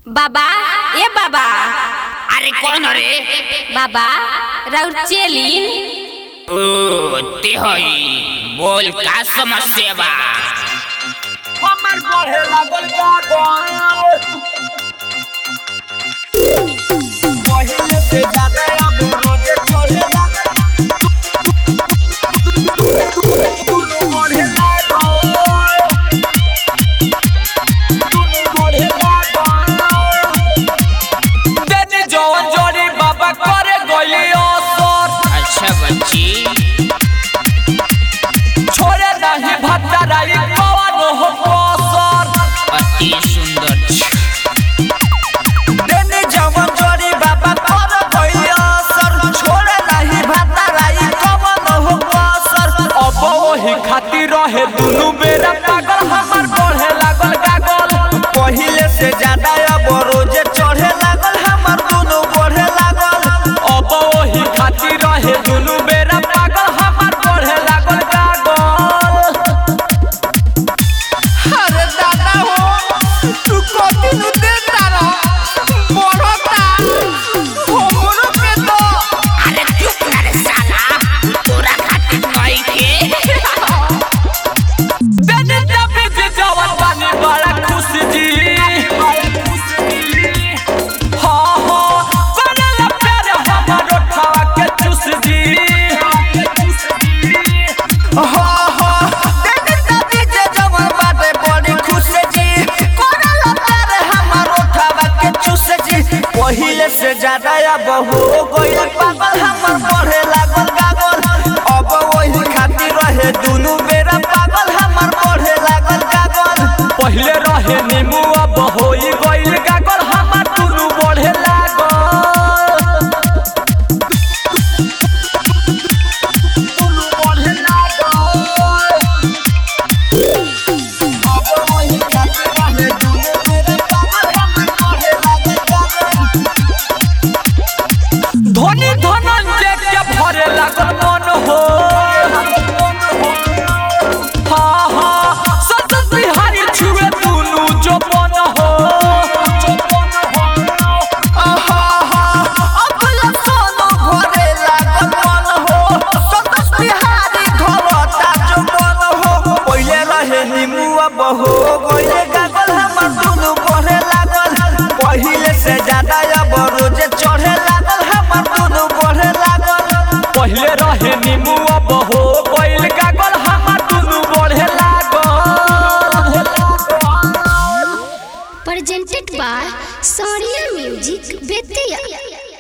बाबा ए बाबा अरे कौन रे बाबा राउर चेली ओ ते हई बोल का समस्या बा हमर बढ़े लागल गागल पहिले से ज्यादा अब रोजे चढ़े लागल दुनू बढ़े लागल दुनू बढ़े लागल देनी जवन जोड़ी बाबा करे गइली असर अच्छा बच्ची छोड़े नहीं भत्तराई कवन हो कसर अति सुंदर छ। देने जवन जोड़ी बाबा कर गइल असर छोड़े नहीं भत्तराई कवन हो कसर अब वही खातिर रहे दुनु बेरा पागल हमर बढ़े लागल गागल पहिले से ज्यादा अब रोजे चढ़े लागल हमर दुनु बढ़े लागल अब वही खातिर रहे दुनु बेरा पागल हमर बढ़े लागल गागल अरे दादा हो तू कथी नु देता रह बढ़ता हमरो के तो अरे चुप ना रे साला तोरा खातिर कई के देने तबे जे जवान बानी बड़ा खुश जी हाँ हाँ करला प्यार हमर उठावा के चुस जी हाँ हाँ देने तबे जे जवान बाटे बड़ी खुश जी करला प्यार हमर उठावा के चुस जी पहिले से ज्यादा अब हो गइल पागल हमर बढ़े लागल गागल अब वही खातिर रहे दुनु बेरा पागल हमर बढ़े लागल गागल पहिले रहे नीमू अब होई गइल गागल हमर दुनु बढ़े लागल दुनु बढ़े लागल अब वही खातिर रहे दुनु बेरा पागल हमर बढ़े लागल गागल धोनी धनंजय के भरे लागल मन हो हाँ हाँ सतत बिहारी छुए दुनू जो बन हो आहा, अबला सोनो भरे लागल मन हो सतत बिहारी धरता जो बन हो पहिले रहे निमुआ बहो गइले गागल हमर दुनू बढ़े लागल पहिले से ज्यादा अब रोजे चढ़े लागल हमर दुनू बढ़े लागल पहिले रहे निमुआ बहो गइल गागल हमर दुनू बढ़े लागल presented by Soria Music Betia.